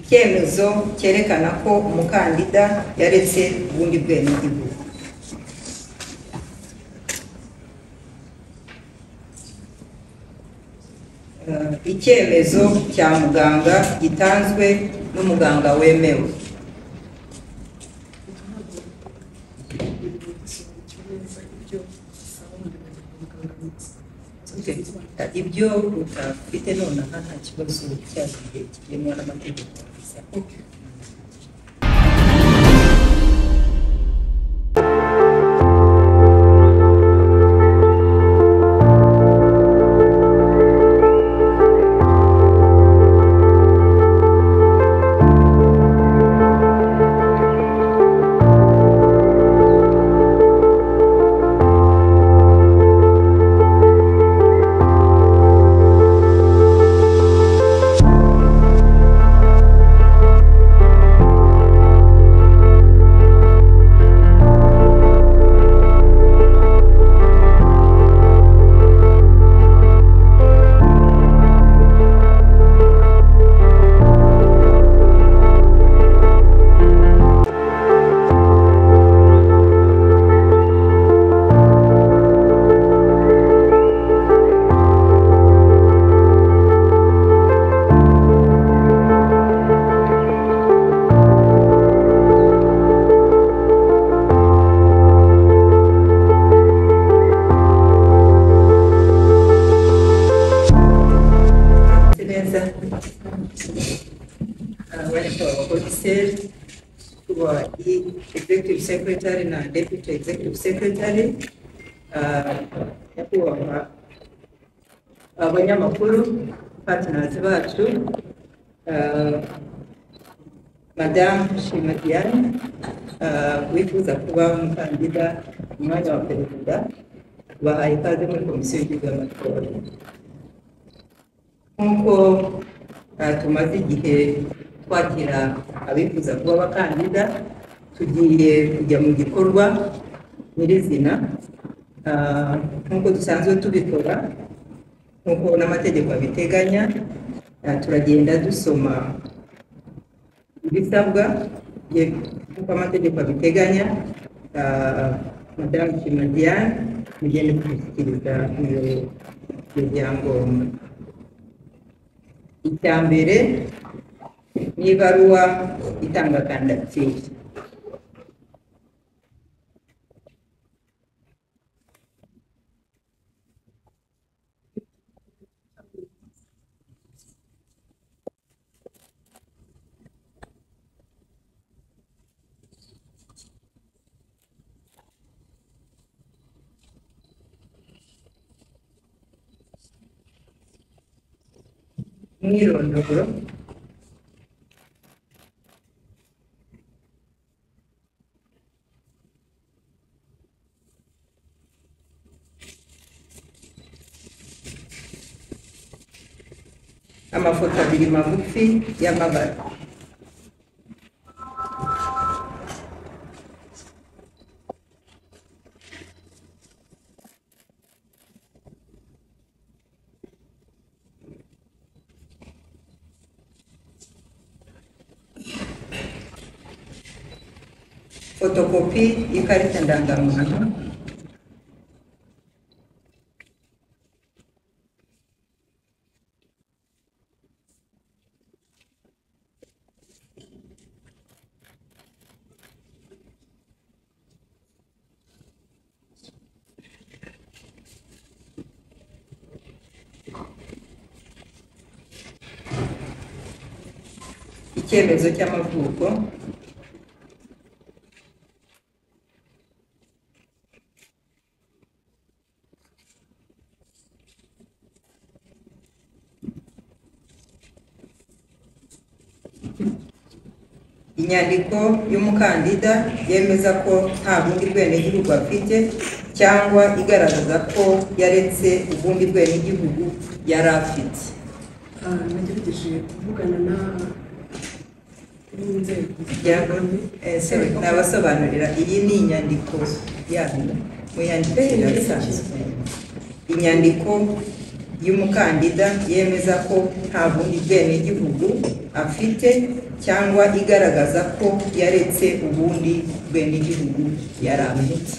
icyemezo cyerekana ko umukandida yaretse ubundi bwenegihugu Eh, icyemezo cya muganga gitanzwe n'umuganga wemewe ibyo utafite nonaha nta kibazo cyagiye kigenwa n'amategeko Meze neza wanyakora abakomiseri kuba executive secretary na deputy executive secretary ah, nyakubahwa abanyamakuru patinazi bacu ah, madamu shima diane ah, wifuza kuba umukandida ku mwanya wa perezida bahaye ikaze muri komisiyo y'igihugu y'amatora nk'uko ah, tumaze igihe twakira abifuza kuba abakandida tugiye kujya mu gikorwa nyirizina Ah, nk'uko dusanzwe tubikora nk'uko n'amategeko abiteganya ah, turagenda dusoma ibisabwa ye- nk'uko amategeko abiteganya ah, madamu shima diane mugende kubishyikiriza umuyobozi w'ibyangombwa icya mbere ni ibaruwa itanga kandidatire umwirondoro amafoto abiri magufi y'amabara fotokopi y'ikarita ndangamuntu icyemezo cy'amavuko inyandiko y'umukandida yemeza ko nta bundi bwenegihugu afite cyangwa igaragaza ko yaretse ubundi bwenegihugu yari afite Ah, nagerageje kuvugana na n'inzego Yego, eh, sorry, nabasobanurira iyi ni inyandiko yanyu muyandikira bisanzwe inyandiko y'umukandida yemeza ko nta bundi bwenegihugu afite cyangwa igaragaza ko yaretse ubundi bwenegihugu yari afite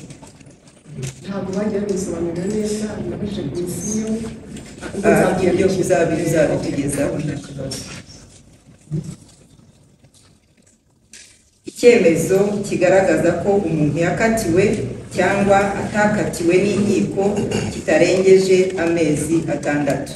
ntabwo bagiye babisobanurira neza nabajije komisiyo ubwo Ah, nzabwira ibyo komisiyo. uzabitugezaho nta kibazo icyemezo kigaragaza ko umuntu yakatiwe cyangwa atakatiwe n'inkiko kitarengeje amezi atandatu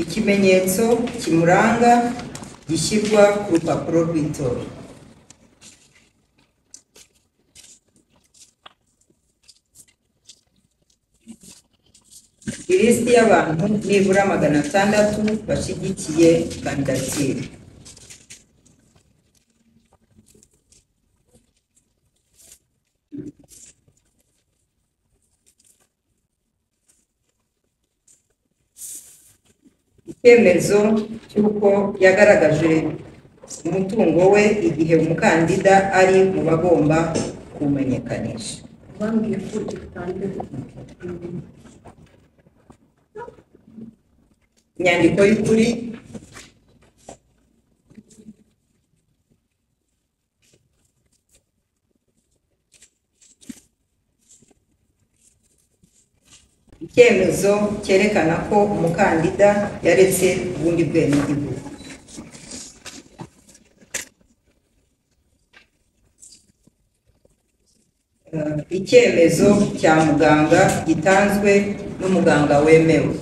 ikimenyetso kimuranga gishyirwa ku rupapuro rw'itora ilisiti y'abantu nibura magana atandatu bashyigikiye kandidatire icyemezo cy'uko yagaragaje umutungo we igihe umukandida ari mu bagomba kuwumenyekanisha bambwiye ko itangiye mm, inyandiko y'ukuri icyemezo cyerekana ko umukandida yaretse ubundi bwenegihugu Eh, icyemezo cya muganga gitanzwe n'umuganga wemewe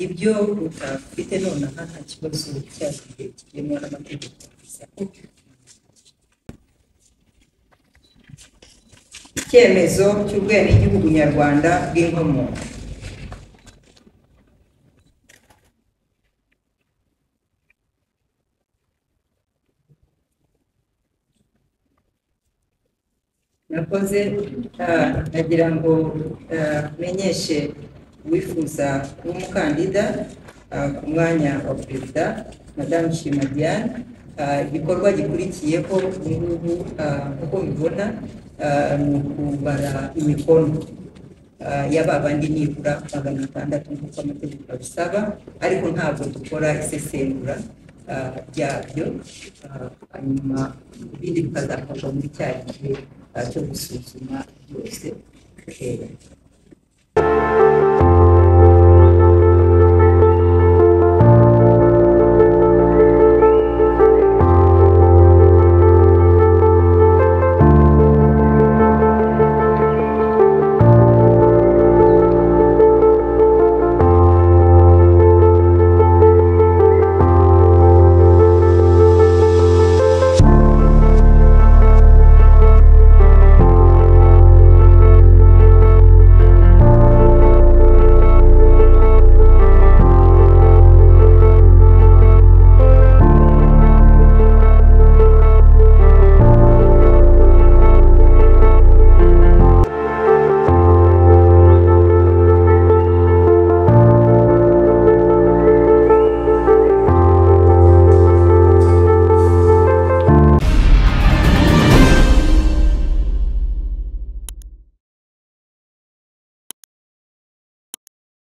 ibyo utafite nonaha nta kibazo cyagiye kirimo n'amategeko icyemezo cy'ubwenegihugu nyarwanda bw'inkomoko nakoze ah, nagira ngo ah, menyeshe uwifuza kuba umukandida ah, ku mwanya wa perezida madamu shima diane Ah, igikorwa gikurikiyeho ubu ngubu ah, uko mbibona ah, ni ukubara imikono ah, ya babandi nibura magana atandatu nk'uko amategeko abisaba ariko ntabwo dukora isesengura ah, ryabyo Ah, hanyuma ibindi bikazakorwa muri cya gihe ah, cyo gusuzuma byose Eh,